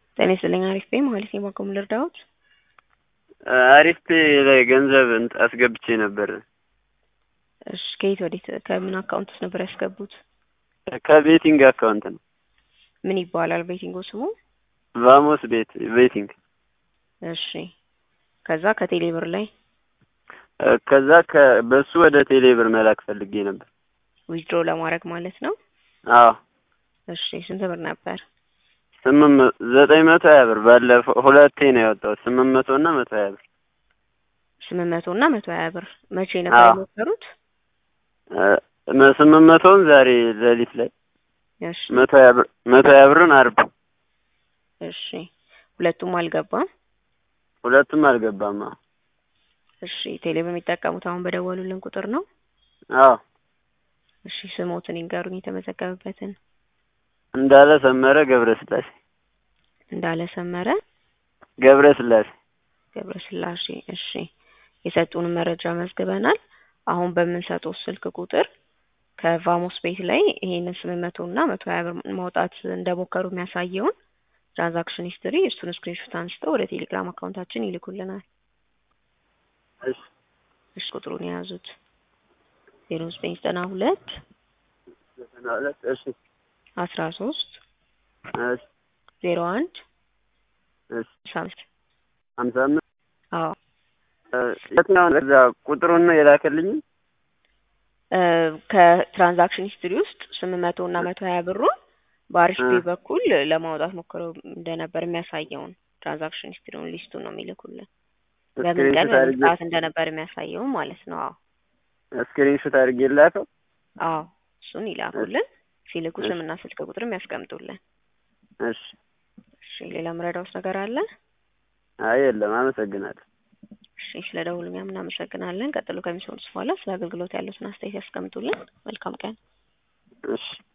ጤና ይስጥልኝ አሪፍ ነኝ ማለት ነው። በአቅሙ ልርዳዎት? አሪፍ ላይ ገንዘብ እንት አስገብቼ ነበር። እሺ ከየት ወዴት ከምን አካውንት ውስጥ ነበር ያስገቡት? ከቤቲንግ አካውንት ነው። ምን ይባላል ቤቲንጉ ስሙ? ቫሞስ ቤት ቤቲንግ። እሺ ከዛ ከቴሌ ብር ላይ ከዛ ከ በሱ ወደ ቴሌ ብር መላክ ፈልጌ ነበር። ዊዝድሮ ለማድረግ ማለት ነው። አዎ እሺ ስንት ብር ነበር? ስምንት መ- ዘጠኝ መቶ ሀያ ብር ባለፈው ሁለቴ ነው ያወጣሁት። ስምንት መቶ እና መቶ ሀያ ብር ስምንት መቶ እና መቶ ሀያ ብር መቼ ነበር አዎ። የሞከሩት? እ፣ መ- ስምንት መቶውን ዛሬ ሌሊት ላይ እሺ መቶ ሀያ ብር መቶ ሀያ ብርን አርብ እሺ ሁለቱም አልገባም። ሁለቱም አልገባም። አዎ እሺ ቴሌ ብር የሚጠቀሙት አሁን በደወሉልን ቁጥር ነው? አዎ እሺ ስሞትን ይንገሩኝ የተመዘገበበትን። እንዳለ ሰመረ ገብረ ስላሴ እንዳለ ሰመረ ገብረ ስላሴ ገብረ ስላሴ። እሺ የሰጡንን መረጃ መዝግበናል። አሁን በምንሰጠው ስልክ ቁጥር ከቫሞስ ቤት ላይ ይሄንን ስምንት መቶ እና መቶ ሀያ ብር ማውጣት እንደሞከሩ የሚያሳየውን ትራንዛክሽን ሂስትሪ እሱን ስክሪንሾት አንስተው ወደ ቴሌግራም አካውንታችን ይልኩልናል። እሺ እሺ ቁጥሩን የያዙት ዜሮ ዘጠኝ ዘጠና ሁለት ዘጠና ሁለት እሺ አስራ ሶስት እሺ ዜሮ አንድ እሺ ሳምንት ሀምሳ አምስት አዎ እ፣ የትኛውን እዛ ቁጥሩን ነው የላከልኝ? እ፣ ከትራንዛክሽን ሂስትሪ ውስጥ ስምንት መቶ እና መቶ ሀያ ብሩን በአሪፍ እ። ፔ በኩል ለማውጣት ሞክረው እንደነበር የሚያሳየውን ትራንዛክሽን ሂስትሪውን ሊስቱን ነው የሚልኩልን። በምን ቀን ስክሪንሾት በምን አድርጌ ሰዓት እንደነበር የሚያሳየውን ማለት ነው። አዎ ስክሪንሾት አድርጌ ላከው። አዎ እሱን ይላኩልን። ሲልኩ እሺ። ስምና ስልክ ቁጥርም ያስቀምጡልን። እሺ እሺ ሌላ ምረዳውስ ነገር አለ? አይ የለም፣ አመሰግናለሁ። እሺ ስለ ደውሉ እኛም እናመሰግናለን። ቀጥሎ ከሚሰሙት በኋላ ስለ አገልግሎት ያሉትን አስተያየት ያስቀምጡልን። መልካም ቀን። እሺ